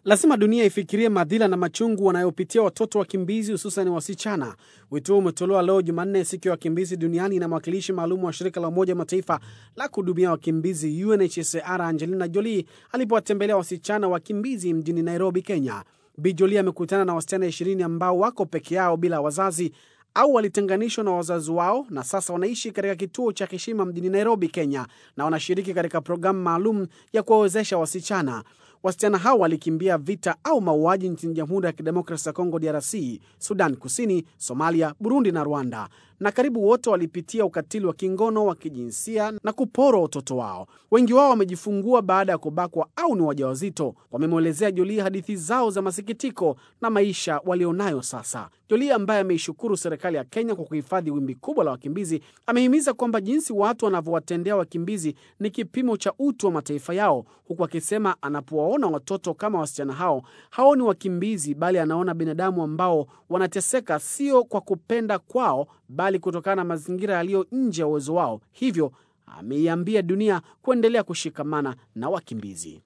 Lazima dunia ifikirie madhila na machungu wanayopitia watoto wakimbizi, hususan wasichana. Wito huo umetolewa leo Jumanne, siku ya wakimbizi duniani, na mwakilishi maalum wa shirika la Umoja wa Mataifa la kuhudumia wakimbizi UNHCR Angelina Jolie alipowatembelea wasichana wakimbizi mjini Nairobi, Kenya. Bi Jolie amekutana na wasichana ishirini ambao wako peke yao bila wazazi au walitenganishwa na wazazi wao na sasa wanaishi katika kituo cha Heshima mjini Nairobi, Kenya, na wanashiriki katika programu maalum ya kuwawezesha wasichana. Wasichana hao walikimbia vita au mauaji nchini Jamhuri ya Kidemokrasi ya Kongo, DRC, Sudan Kusini, Somalia, Burundi na Rwanda, na karibu wote walipitia ukatili wa kingono wa kijinsia na kuporwa utoto wao. Wengi wao wamejifungua baada ya kubakwa au ni wajawazito. Wamemwelezea Jolie hadithi zao za masikitiko na maisha walionayo sasa. Jolie ambaye ameishukuru serikali ya Kenya kwa kuhifadhi wimbi kubwa la wakimbizi, amehimiza kwamba jinsi watu wanavyowatendea wakimbizi ni kipimo cha utu wa mataifa yao, huku akisema anapowaona watoto kama wasichana hao haoni wakimbizi, bali anaona binadamu ambao wanateseka sio kwa kupenda kwao, bali kutokana na mazingira yaliyo nje ya uwezo wao. Hivyo ameiambia dunia kuendelea kushikamana na wakimbizi.